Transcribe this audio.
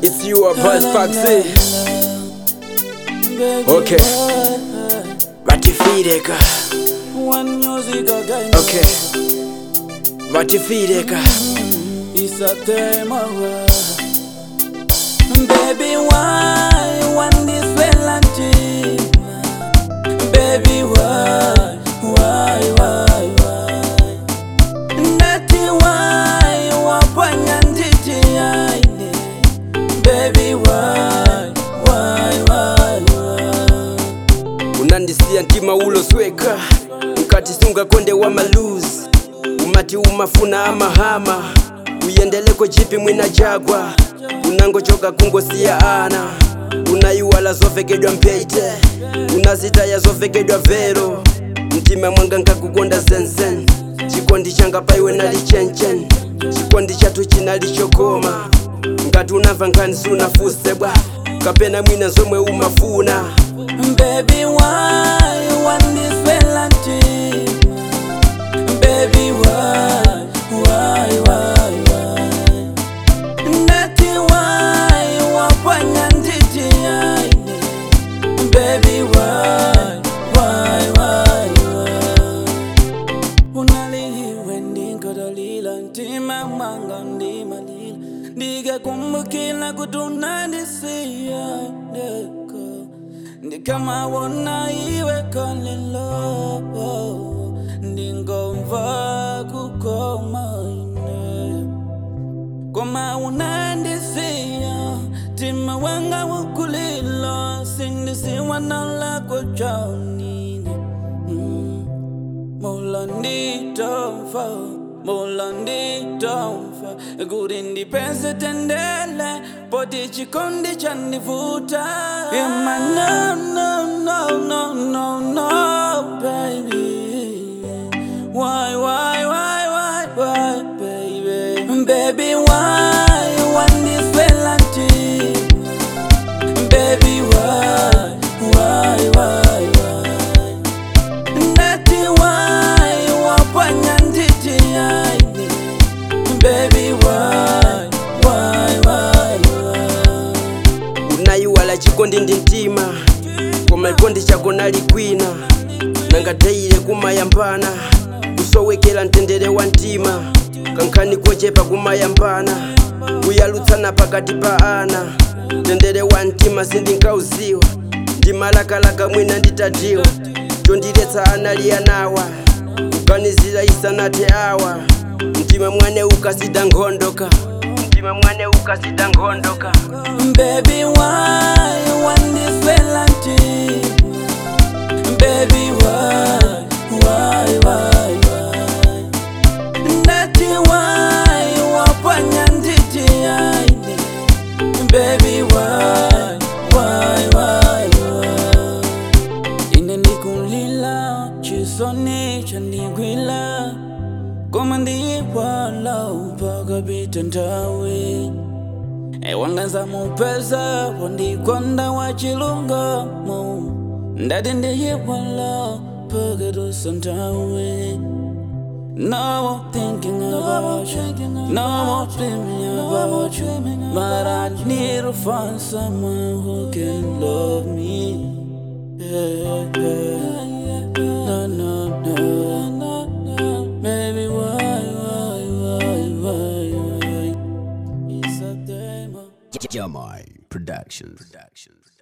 It's you or Buzz Foxy. Okay. Vatifireka. One music again. Okay. Vatifireka. It's a tema. Baby, why want this melody? Baby, why, why, why, why? Nati why wapanya nditi aine? Baby, why, why, why, why? unandisiya ntima ulosweka ukati sungakonde wa maluzi umati umafuna amahama uyendeleko chipi mwina jagwa unangochoka kungosiya ana unayiwala zovekedwa mpyeite unazitaya zovekedwa vero mtima mwanga nkakukonda zenzen chikondi changa paiwe nali chenchen chikondi chathu chinali chokoma ngati unamva nkhani sunafuse bwa kapena mwina zomwe umafuna Baby, why you want this melody? Baby, why, why, why, why? Nati why you wapanya nditi aine? Baby, why, why, why, why? Unalihiwe ndinkodolila ntima mwanga ndimalila ndikakumbukila kuti unandisiya ndeko ndikamawona iwe kalelo ndingomva kukoma ine koma unandisiya tima wanga wukulilo sindisiwana lako chaunine mm. Molanditofa, molanditofa Kuti ndipense tendele, poti chikondi chandivuta Ima no, no, no, no, no, no, baby Why, why, why, why, why, baby Baby, why you want this melody Baby, why, why, why, why Nati why wapanya nditi aine Baby why, why, why, why unayiwala chikondi ndi mtima koma chikondi chako nali kwina nangateyile kumayambana kusowekera mtendere wa mtima kankhani kochepa kumayambana kuyalutsana pakati pa ana mtendere wa mtima sindingauziwa ndimalakalaka mwina nditadiwa chondiletsa anali anawa kuganizira isanathe awa mtima mwane ukasida nkhondoka mtima mwane ukasida nkhondoka Baby why you want this melody Baby why, why, why, why Nati why wapanya nditi aine Baby why, why, why, why ine ndikulila chisoni chandigwila koma ndiyiwala upakapita nthawi ewanganza mupeza wandikonda wa chilungamo ndati ndiyiwala pakatusa nthawi No more thinking about you, no more dreaming about you. But I need to find someone who can love me. Yeah, yeah. No, no, no. Baby, why, why, why, why, why? It's a demo. Jamai Productions. Productions.